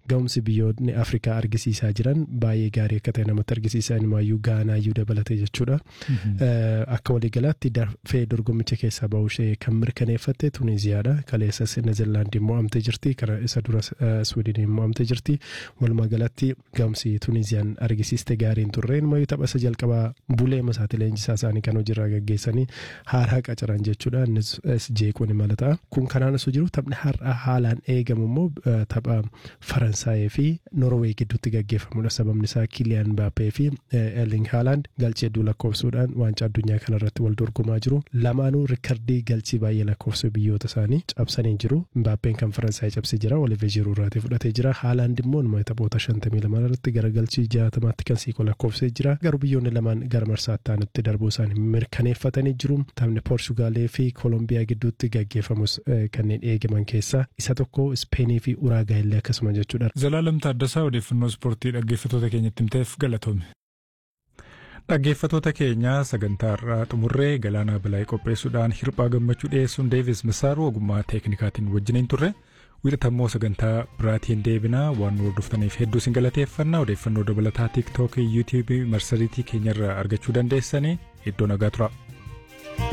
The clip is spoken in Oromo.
ga'umsi biyyoonni Afrikaa argisiisaa jiran baay'ee gaarii akka ta'e namatti argisiisa inumaayyuu gaanaayyuu dabalate jechuudha. Akka waliigalaatti dafee dorgommicha keessaa bahuu ishee kan mirkaneeffatte Tuniziyaadha. Kaleessas Neezerlaandii mo'amtee jirti. Kana isa dura Swiidiniin mo'amtee jirti. Walumaa galatti ga'umsi Tuniziyaan argisiiste gaariin turre inumayyuu tapha isa jalqabaa bulee masaati leenjisaa isaanii kan hojiirraa gaggeessanii haaraa qacaran jechuudha. Innis jeequun imala ta'a. Kun kanaan osoo jiru taphni har'a haalaan eegamu immoo tapha Faransaayii fi Norwee gidduutti gaggeeffamudha. Sababni isaa Kiliyaan Mbaappee fi Erling Haaland galchee hedduu lakkoofsuudhaan waancaa addunyaa kanarratti wal dorgomaa jiru. Lamaanuu riikardii galchii baay'ee lakkoofsu biyyoota isaanii cabsanii jiru. Mbaappeen kan Faransaayii cabsee jira. Oliver Giroud irraatii fudhatee jira. Haaland immoo nama taphoota shantamii lama irratti gara galchii jaatamaatti kan siqu lakkoofsee jira. Garuu biyyoonni lamaan gara marsaatti aanutti darbuu isaanii mirkaneeffatanii jiru. Taphni Poorsugaalee fi Koolombiyaa gidduutti gaggeeffamus kanneen eegaman keessaa isa tokko Ispeenii fi Uraagaa illee akkasuma jechuudha. Zalaalam Taaddasaa odeeffannoo ispoortii dhaggeeffatoota keenyatti himteef galatoome. Dhaggeeffatoota keenya sagantaa irraa xumurree galaanaa bilaa'ee qopheessuudhaan hirphaa gammachuu dhiyeessuun deevis misaaru ogummaa teeknikaatiin wajjiniin turre wiixatammoo sagantaa biraatiin deebinaa waan nu hordoftaniif hedduu isin galateeffannaa odeeffannoo dabalataa tiiktookii yuutiibii marsariitii keenyarraa argachuu dandeessanii iddoo nagaa tura.